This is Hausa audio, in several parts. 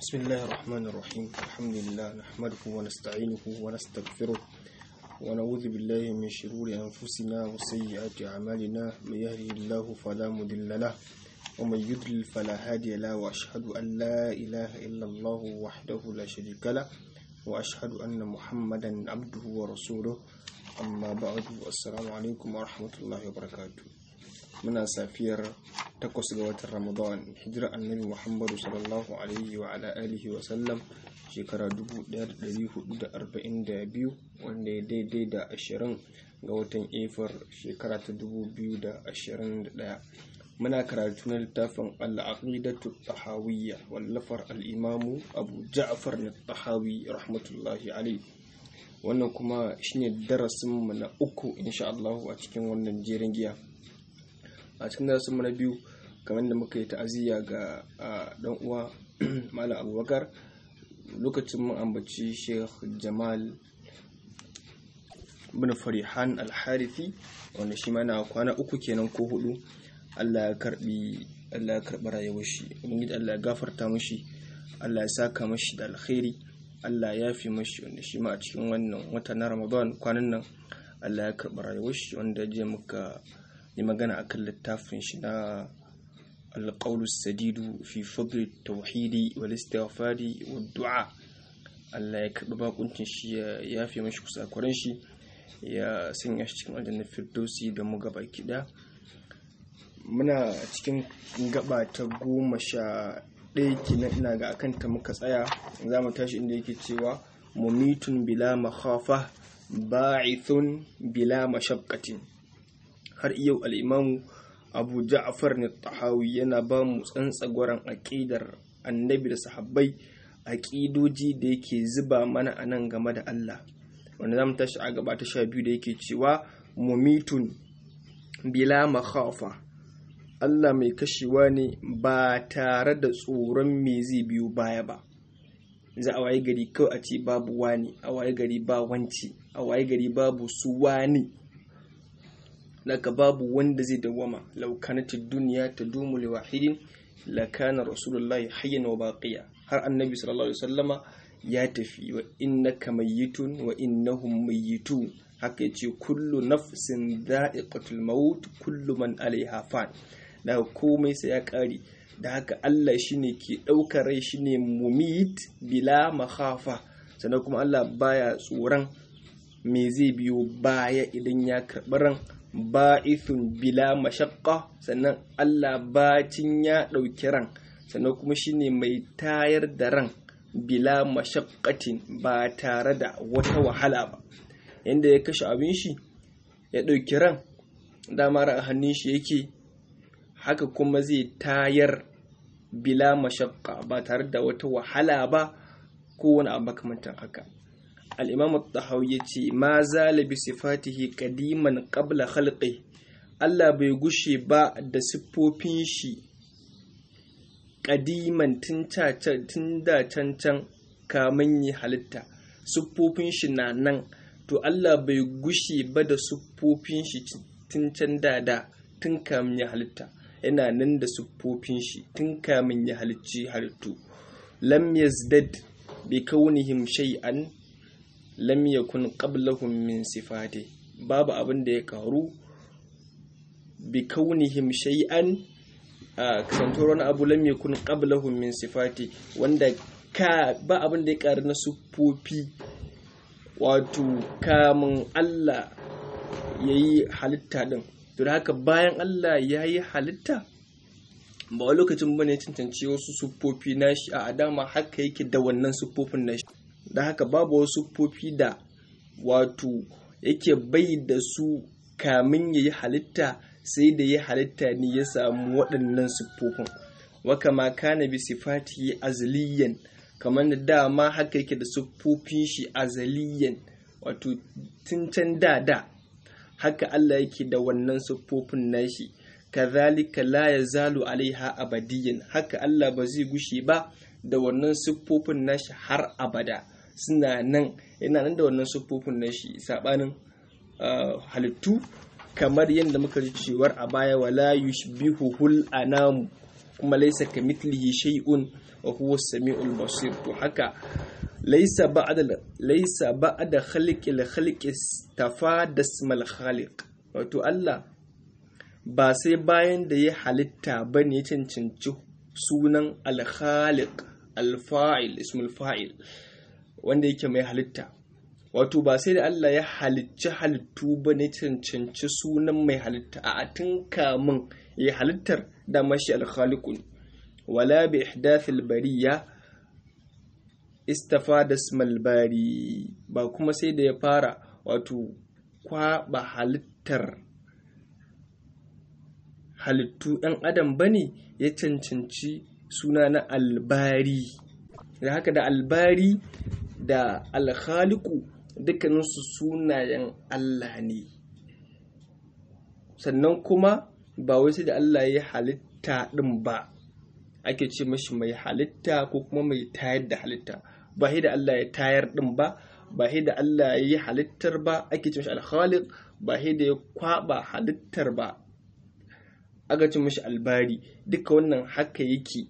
بسم الله الرحمن الرحيم الحمد لله نحمده ونستعينه ونستغفره ونعوذ بالله من شرور أنفسنا وسيئات أعمالنا من يهده الله فلا مضل له ومن يضلل فلا هادي له وأشهد أن لا إله إلا الله وحده لا شريك له وأشهد أن محمدا عبده ورسوله أما بعد السلام عليكم ورحمة الله وبركاته muna safiyar takwas ga watan ramadan hijira annabi muhammadu sallallahu alaihi wa ala alihi wa sallam shekara 1442 wanda ya daidai da 20 ga watan efar shekara ta 2021 muna karatu na littafin al'aqidatu tahawiyya wallafar al'imamu abu ja'far na tahawi rahmatullahi alaihi wannan kuma shine darasinmu na uku insha Allah a cikin wannan jerin giya a cikin darasin na biyu kamar da muka yi ta'aziyya ga dan uwa malam abubakar lokacin mun ambaci sheikh jamal bin farihan alharifi wanda shi mana kwana uku kenan ko hudu allah ya karbi allah ya karbi rayuwar shi ubangiji allah ya gafarta mashi allah ya saka mashi da alkhairi allah ya fi mashi wanda shi ma a cikin wannan wata na ramadan kwanan nan allah ya karbi rayuwar shi wanda jiya muka yi magana akan littafin shi na alƙaulu sadidu fi fadli tauhidi wal istighfari wa du'a Allah ya karɓi bakuncin shi ya yafe mashi kusakuran shi ya sanya shi cikin aljannar firdausi da mu gaba kiɗa muna cikin gaba ta goma sha ɗaya kenan ina ga akan ta muka tsaya za mu tashi inda yake cewa mumitun bila makhafa ba'ithun bila mashaqqatin har yau al'imamu abu ja'afar ne tahawi yana ba mu tsantsagwaron aƙidar annabi da sahabbai aƙidoji da yake zuba mana a nan game da Allah wanda za mu tashi a gaba ta sha biyu da yake cewa mumitun bila makhafa Allah mai kashewa ne ba tare da tsoron me zai biyu baya ba za a waye gari kawai a ce babu wani a waye gari ba wanci a waye gari babu su wani laka babu wanda zai dawama law kanatid dunya tadumu li wahidin la kana rasulullahi hayyan wa baqiya har annabi sallallahu alaihi wasallama ya tafi wa innaka mayyitun wa innahum mayyitun haka yace kullu nafsin dha'iqatul maut kullu man alaiha fan da komai sai ya kare da haka Allah shine ke daukar rai shine mumit bila makhafa sannan kuma Allah baya tsoron me zai biyo baya idan ya karɓi ran ba'ithun bila mashaqqa sannan Allah bacin ya ɗauki ran sannan kuma shine mai tayar da ran bila mashaqqatin ba tare da wata wahala ba yanda ya kashe abin shi ya ɗauki ran dama ran hannun shi yake haka kuma zai tayar bila mashaqqa ba tare da wata wahala ba ko wani abu makamantan haka al'imam tahawi ya ce ma zalabi sifatihi kadiman qabla khalqi Allah bai gushe ba da siffofin shi kadiman tun da can can kamun yi halitta siffofin shi na nan to Allah bai gushe ba da siffofin shi tun can da da tun kamun yi halitta yana nan da siffofin shi tun kamun yi halicci halittu lam yazdad bi kaunihim shay'an lam yakun qablahum min sifati babu abin da ya karu bi kaunihim shay'an a kasantuwar wani abu lam yakun qablahum min sifati wanda ka ba abin da ya karu na siffofi wato kamun Allah yayi halitta din to da haka bayan Allah yayi halitta ba wani lokacin bane cancanci wasu siffofi nashi a adama haka yake da wannan siffofin nashi da haka babu wasu siffofi da wato yake bai da su kamin ya yi halitta sai da ya halitta ne ya samu waɗannan siffofin waka ma kana bi sifati azaliyan kamar da dama haka yake da siffofin shi azaliyan wato tun can da da haka Allah yake da wannan siffofin nashi kazalika la yazalu alaiha abadiyan haka Allah ba zai gushe ba da wannan siffofin nashi har abada suna nan yana nan da wannan siffofin nashi sabanin halittu kamar yadda muka ji cewar a baya wala yushbihuhul anamu kuma laisa kamithlihi shay'un wa huwa as-sami'ul basir to haka laisa ba'da laisa ba'da khaliqil khaliqi tafada ismal khaliq wato Allah ba sai bayan da ya halitta bane ya cancanci sunan al-khaliq al-fa'il ismul fa'il wanda yake mai halitta wato ba sai da Allah ya halicci halittu ba ne cancanci sunan mai halitta a tun kamun ya halittar da mashi alkhaliqun wala bi ihdathil bariya istafada ismal bari ba kuma sai da ya fara wato kwaba halittar halittu ɗan adam bane ya cancanci suna na albari da haka da albari da alkhaliku dukkaninsu sunayen Allah ne sannan kuma ba wai sai da Allah ya halitta ɗin ba ake ce mashi mai halitta ko kuma mai tayar da halitta ba da Allah ya tayar ɗin ba ba da Allah ya yi halittar ba ake ce mashi alkhaliq ba da ya kwaba halittar ba aka ce mashi albari duka wannan haka yake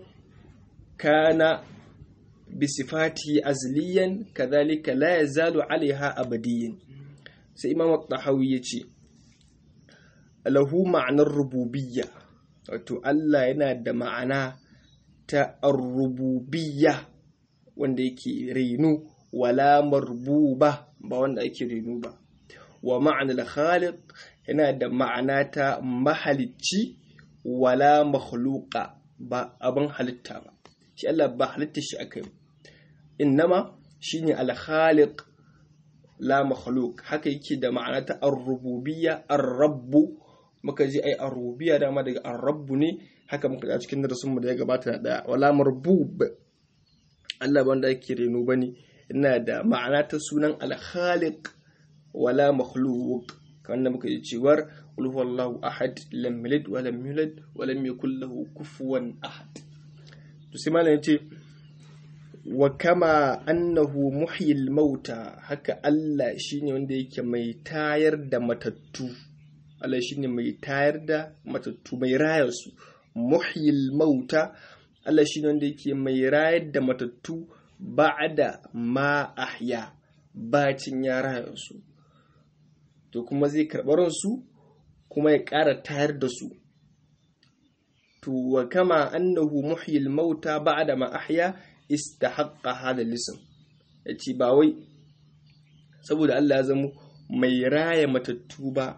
kana bisifati azliyan kadhalika la yazalu alaiha abadiyin sai imam at-tahawi yace lahu ma'anar rububiyya wato Allah yana da ma'ana ta ar-rububiyya wanda yake renu wala marbuba ba wanda ake renu ba wa ma'anar khaliq yana da ma'ana ta mahalicci wala makhluqa ba abin halitta ba shi Allah ba halitta shi aka yi innama shine al-khaliq la makhluq haka yake da ma'ana ta ar-rububiyya ar-rabbu muka ji ai ar-rububiyya dama daga ar-rabbu ne haka muka ga cikin darasin mu da ya gabata da wala marbub Allah ba wanda yake reno bane ina da ma'ana ta sunan al-khaliq wala makhluq kan muka ji cewar qul huwallahu ahad lam yalid wa lam yulad wa lam yakul lahu kufuwan ahad to sai malam yace wa kama annahu muhyil mauta haka Allah shine wanda yake mai tayar da matattu Allah shine mai tayar da matattu mai raya su muhyil mauta Allah shine wanda yake mai rayar da matattu ba'da ma ahya bacin ya raya su to kuma zai karɓar su kuma ya ƙara tayar da su to wa kama annahu muhyil mauta ba'da ma ahya istahaqqa hada lisan yace ba wai saboda Allah ya zama mai raya matattu ba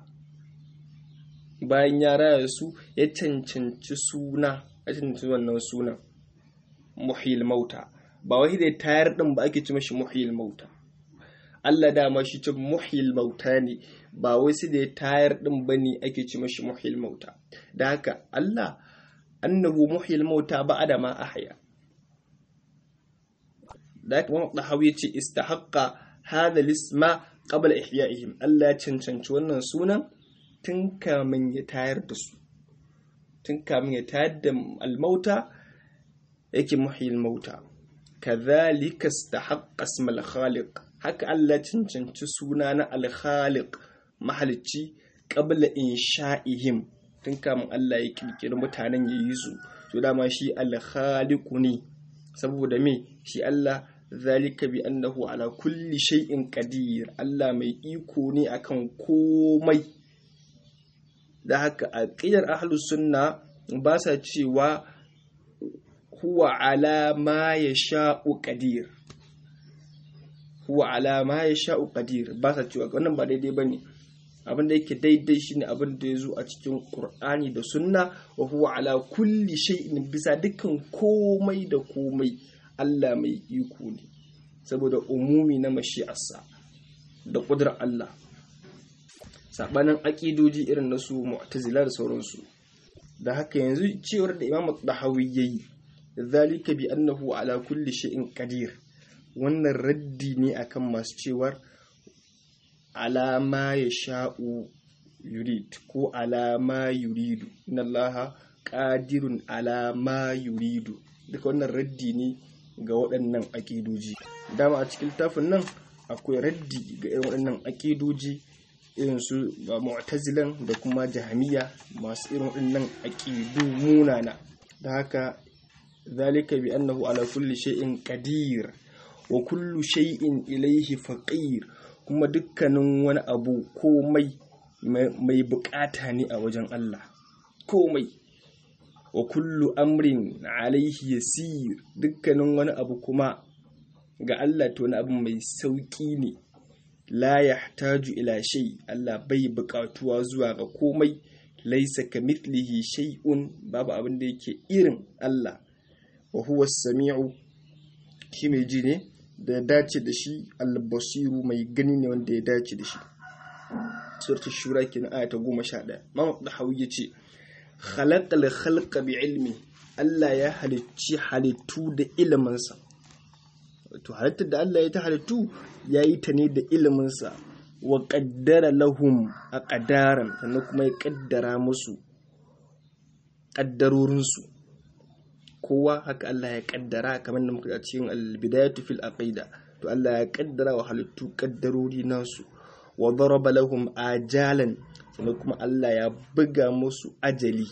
bayan ya raya su ya cancanci suna ya cancanci wannan sunan muhyil mauta ba wai da tayar din ba ake ci mashi muhyil mauta Allah dama shi ce muhyil mauta ne ba wai sai da tayar din bane ake ci mashi muhyil mauta da haka Allah annahu muhyil mauta ba'da ma ahya da haka Muhammad Dahawi yace istahaqqa hadha lisma qabla ihya'ihim Allah ya cancanci wannan sunan tun kamin ya tayar da su tun kamin ya tayar da almauta yake muhyil mauta kadhalika istahaqqa isma al-khaliq haka Allah ya cancanci suna na al-khaliq mahalicci qabla insha'ihim tun kamin Allah ya kirkiri mutanen ya yi su to dama shi al-khaliqu ne saboda me shi Allah zalika bi annahu ala kulli shay'in qadir Allah mai iko ne akan komai da haka aqidar ahlus sunna ba sa cewa huwa ala ma yasha'u qadir huwa ala ma yasha'u qadir ba sa cewa wannan ba daidai bane abin da yake daidai shine abin da ya zo a cikin Qur'ani da Sunna wa huwa ala kulli shay'in bisa dukkan komai da komai Allah mai iko ne saboda umumi na mashi'arsa da ƙudurar Allah sabanin aƙidoji irin na su mu'tazila da sauransu da haka yanzu cewar da Imam Dahawi yayi zalika bi annahu ala kulli shay'in qadir wannan raddi ne akan masu cewar alama ya sha'u yurid ko alama yuridu inna allaha qadirun alama yuridu duka wannan raddi ne ga waɗannan aƙidoji dama a cikin littafin nan akwai raddi ga irin waɗannan aƙidoji irin su mu'tazilan da kuma jahamiya masu irin waɗannan aƙidu munana da haka zalika bi annahu ala kulli shay'in qadir wa kullu shay'in ilayhi faqir kuma dukkanin wani abu komai mai bukata ne a wajen Allah komai wa kullu amrin alaihi yasir dukkanin wani abu kuma ga Allah to wani abu mai sauki ne la yahtaju ila shay Allah bai bukatuwa zuwa ga komai laisa kamithlihi shay'un babu abin da yake irin Allah wa huwa samiu shi mai ji ne da ya dace da shi al-basiru mai gani ne wanda ya dace da shi suratul shura kenan aya ta 11 Imam Dahawi yace khalaqal khalqa bi ilmi Allah ya halicci halittu da iliminsa to halittar da Allah ya ta halittu yayi ta ne da iliminsa wa qaddara lahum aqdaran sannan kuma ya kaddara musu kaddarorinsu kowa haka Allah ya kaddara kamar da muka cikin al-bidayatu fil aqida to Allah ya kaddara wa halittu kaddarori nasu wa daraba lahum ajalan sannan kuma Allah ya buga musu ajali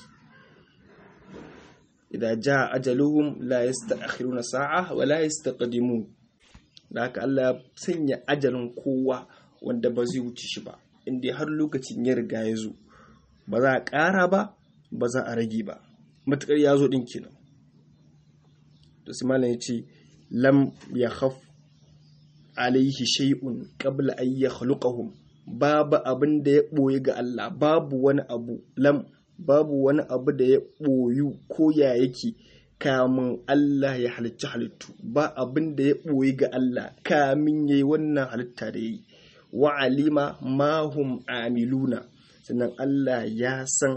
idan ja ajaluhum la yasta'khiruna sa'a wa la yastaqdimun da haka Allah ya sanya ajalin kowa wanda ba zai wuce shi ba inda har lokacin ya riga ya zo ba za a ƙara ba ba za a rage ba matuƙar ya zo ɗin kenan to sai malam ya ce lam ya khaf alaihi shay'un qabla an yakhluqahum babu abin da ya ɓoye ga Allah babu wani abu lam babu wani abu da ya ɓoyu ko ya yake kamun Allah ya halicci halittu ba abin da ya ɓoye ga Allah kamin yayi wannan halitta da yayi wa alima ma hum amiluna sannan Allah ya san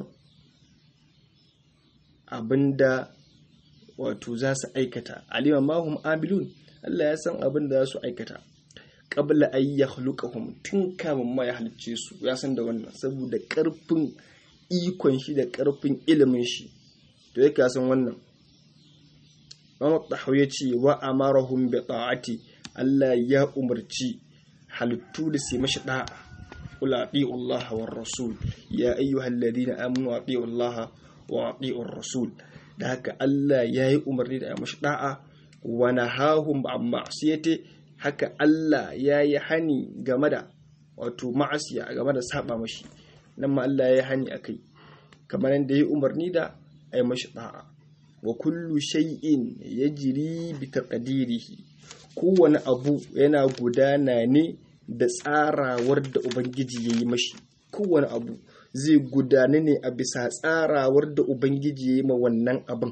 abinda wato za su aikata alima ma hum amilun Allah ya san abinda za su aikata qabla ay yakhluqahum tun kamun ma ya halicce su ya san da wannan saboda karfin ikon shi da karfin ilimin shi to yake ya san wannan Muhammad Tahawi ya ce wa amarahum bi ta'ati Allah ya umarci halittu da su mashi da'a qul ati'u Allah war rasul ya ayyuhal ladina amanu ati'u Allah wa ati'u rasul da haka Allah ya yi umarni da mashi da'a wa nahahum an ma'siyati haka Allah ya yi hani game da wato ma'asiya game da saba mashi nan ma Allah ya yi hani akai kamar yadda ya yi umarni da ai mashi da'a wa kullu shay'in yajri bi taqdirihi kowane abu yana gudana ne da tsarawar da ubangiji ya yi mashi kowane abu zai gudana ne a bisa tsarawar da ubangiji ya yi ma wannan abin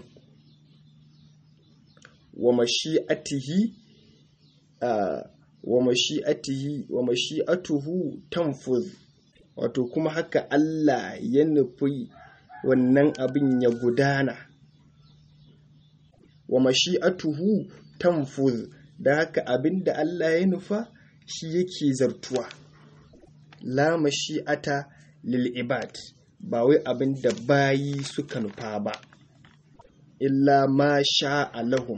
wa mashi'atihi wa mashi'atihi wa mashi'atuhu tanfuz wato kuma haka Allah ya nufi wannan abin ya gudana wa mashi'atuhu tanfuz da haka abin da Allah ya nufa shi yake zartuwa la mashi'ata lil ibad ba wai abin da bayi suka nufa ba illa ma sha'a lahum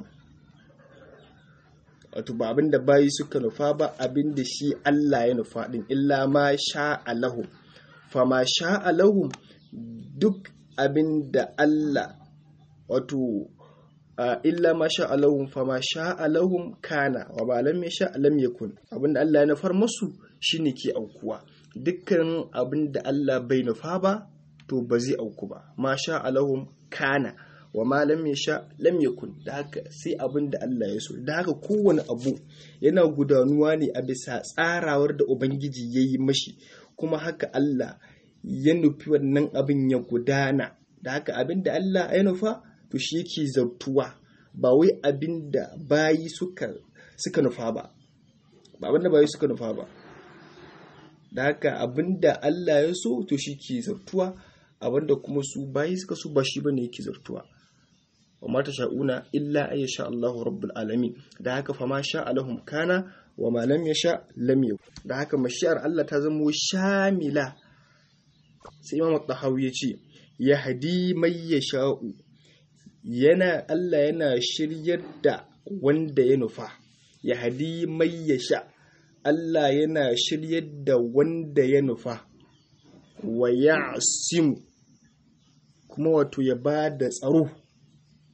wato ba abin da bayi suka nufa ba abin da shi Allah ya nufa din illa ma sha'a lahum fa ma sha'a lahum duk abin da Allah wato illa ma sha Allahum fa ma sha Allahum kana wa ba lam sha lam yakun abinda Allah ya nufar musu shine ke aukuwa dukkan abinda Allah bai nufa ba to ba zai auku ba ma sha Allahum kana wa ma lam sha lam yakun da haka sai abinda Allah ya so da haka kowane abu yana gudanuwa ne a bisa tsarawar da ubangiji ya yi mashi kuma haka Allah ya nufi wannan abin ya gudana da haka abinda Allah ya nufa to shi yake zartuwa ba wai abin da bayi suka suka nufa ba ba abin da bayi suka nufa ba da haka abin da Allah ya so to shi ke zartuwa abin da kuma su bayi suka so ba shi bane yake zartuwa wa mata sha'una illa ay sha Allahu rabbul alamin da haka fa ma sha Allahum kana wa ma lam yasha lam yakun da haka mashiyar Allah ta zamo shamila sai Imam Tahawi ya ce yahdi may yasha'u yana Allah yana shiryar da wanda ya nufa ya hadi mai ya sha Allah yana shiryar da wanda ya nufa wa ya kuma wato ya ba da tsaro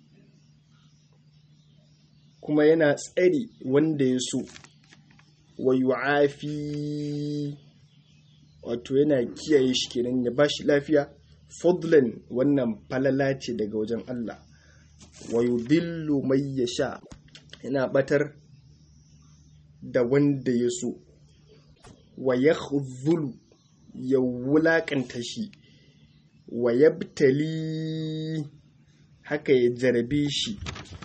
kuma yana tsari wanda ya so wa yu'afi wato yana kiyaye shi kenan ya bashi lafiya fadlan wannan falala ce daga wajen Allah wa yudillu mai yasha yana batar da wanda ya so wa yakhzulu ya wulakanta shi wa yabtali haka ya jarabe shi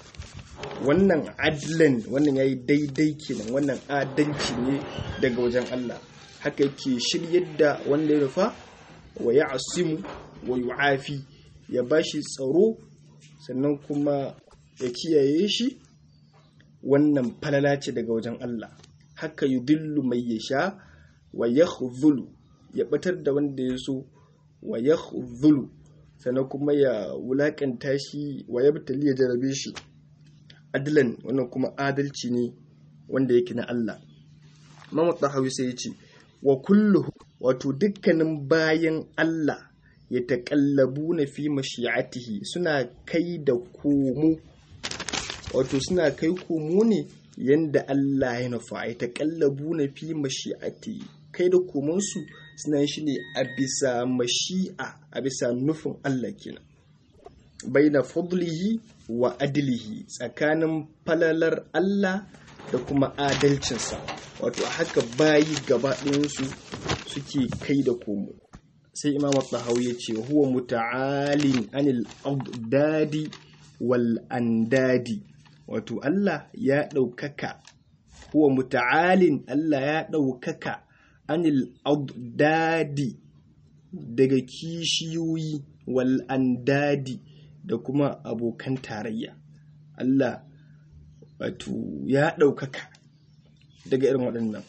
wannan adlan wannan yayi daidai kenan wannan adalci ne daga wajen Allah haka yake shiryar da wanda ya rufa wa ya asimu wa yu'afi ya bashi tsaro sannan kuma ya kiyaye shi wannan falala ce daga wajen Allah haka yudillu mai yasha wa yakhzulu ya batar da wanda ya so wa yakhzulu sannan kuma ya wulakanta shi wa yabtali ya jarabe shi adlan wannan kuma adalci ne wanda yake na Allah Imam Tahawi sai ya ce wa kullu wato dukkanin bayan Allah ya taƙallabu na fi mashi'atihi suna kai da komo wato suna kai komo ne yanda Allah ya nufa ya taƙallabu na fi mashi'atihi kai da komonsu suna shi ne a bisa mashi'a a bisa nufin Allah kenan baina fadlihi wa adlihi tsakanin falalar Allah da kuma adalcinsa wato a haka bayi gaba ɗayansu suke kai da komo sai imam tahawi ya ce huwa muta'alin anil abdadi wal andadi wato Allah ya ɗaukaka huwa muta'alin Allah ya ɗaukaka anil abdadi daga kishiyoyi wal andadi da kuma abokan tarayya Allah wato ya ɗaukaka daga irin waɗannan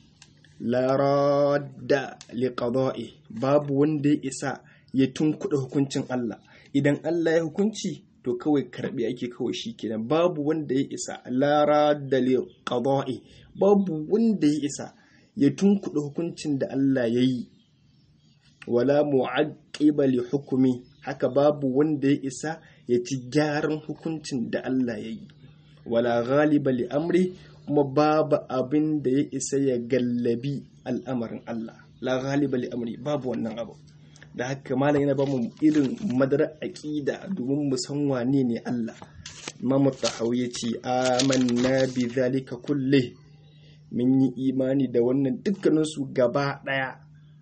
laradda liqada'i babu wanda ya isa ya tunkuɗa hukuncin Allah idan Allah ya hukunci to kawai karɓi ake kawai shi kenan babu wanda ya isa laradda liqada'i babu wanda ya isa ya tunkuɗa hukuncin da Allah ya yi wala mu'aqqiba li hukumi haka babu wanda ya isa ya ci gyaran hukuncin da Allah ya yi wala ghaliba li amri kuma babu abin da ya isa ya gallabi al'amarin Allah la ghaliba li amri babu wannan abu da haka malam yana ba mu irin madara aqida domin mu san wane ne Allah Imam Tahawi ya ce amanna bi zalika kulle mun yi imani da wannan dukkaninsu gaba daya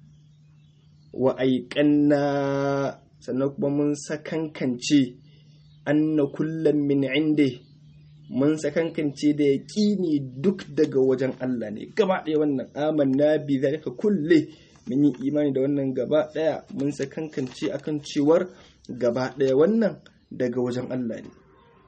wa aiƙanna sannan kuma mun sakankance anna kullum min inde mun sakankance da yaƙini duk daga wajen Allah ne gaba ɗaya wannan amanna bi zalika kulle mun yi imani da wannan gaba ɗaya mun sakankance akan cewar gaba ɗaya wannan daga wajen Allah ne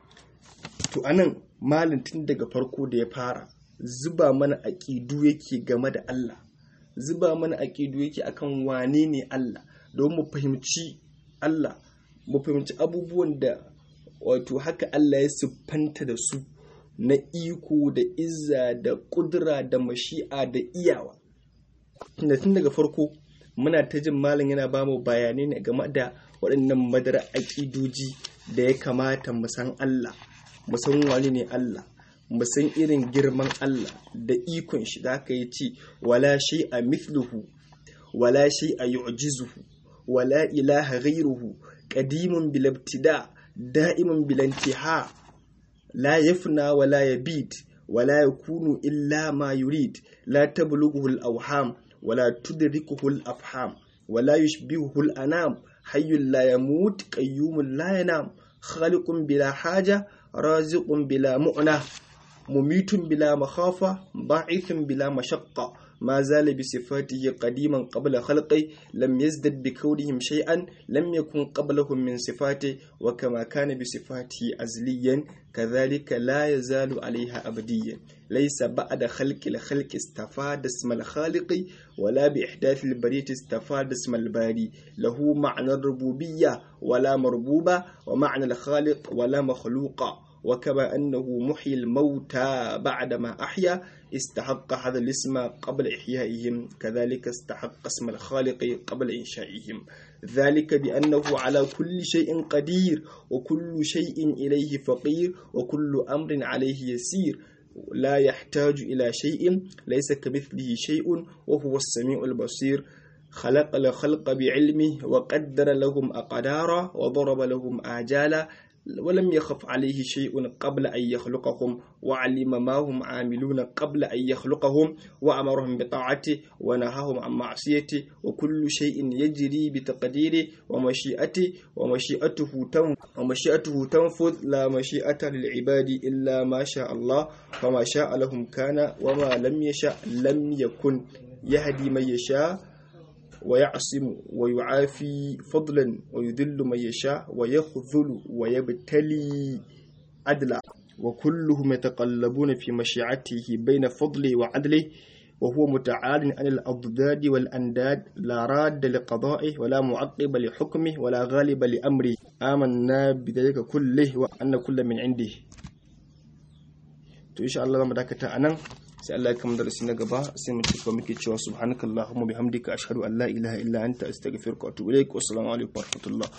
to anan malin tun daga farko da ya fara zuba mana aƙidu yake game da Allah zuba mana aƙidu yake akan wane ne Allah don mu fahimci Allah mu fahimci abubuwan da wato haka Allah ya siffanta da su na iko da izza da kudura da mashi'a da iyawa tunda tun daga farko muna ta jin malam yana ba mu bayanai ne game da waɗannan madara aƙidoji da ya kamata mu san Allah mu san wani ne Allah mu san irin girman Allah da ikon shi da aka yi ce wala shi a mithluhu wala shi a yu'jizuhu wala ilaha ghairuhu qadimun bil ibtida da'imun bil intiha la yafna wala yabid wala yakunu illa ma yurid la tablughu al awham wala tudrikuhu al afham wala yushbihuhu al anam hayyul la yamut qayyumun la yanam khaliqun bila haja raziqun bila mu'na مميت بلا مخافة ضعيف بلا مشقة ما زال بصفاته قديما قبل خلقه لم يزدد بكونهم شيئا لم يكن قبلهم من صفاته وكما كان بصفاته أزليا كذلك لا يزال عليها أبديا ليس بعد خلق الخلق استفاد اسم الخالق ولا بإحداث البرية استفاد اسم الباري له معنى الربوبية ولا مربوبة ومعنى الخالق ولا مخلوق وكما أنه محيي الموتى بعدما أحيا استحق هذا الاسم قبل إحيائهم كذلك استحق اسم الخالق قبل إنشائهم ذلك بأنه على كل شيء قدير وكل شيء إليه فقير وكل أمر عليه يسير لا يحتاج إلى شيء ليس كمثله شيء وهو السميع البصير خلق الخلق بعلمه وقدر لهم أقدارا وضرب لهم آجالا ولم يخف عليه شيء قبل أن يخلقهم وعلم ما هم عاملون قبل أن يخلقهم وأمرهم بطاعته ونهاهم عن معصيته وكل شيء يجري بتقديره ومشيئته ومشيئته تنفذ ومشيئته تنفذ لا مشيئة للعباد إلا ما شاء الله فما شاء لهم كان وما لم يشاء لم يكن يهدي من يشاء ويعصم ويعافي فضلا ويذل من يشاء ويخذل ويبتلي عدلا وكلهم يتقلبون في مشيعته بين فضله وعدله وهو متعال عن الأضداد والأنداد لا راد لقضائه ولا معقب لحكمه ولا غالب لأمره آمنا بذلك كله وأن كل من عنده to insha Allah zamu dakata anan sai Allah ya kama darasi na gaba sai mu cika muke cewa subhanakallahumma bihamdika ashhadu an la ilaha illa anta astaghfiruka wa atubu ilaik wa assalamu alaikum wa rahmatullah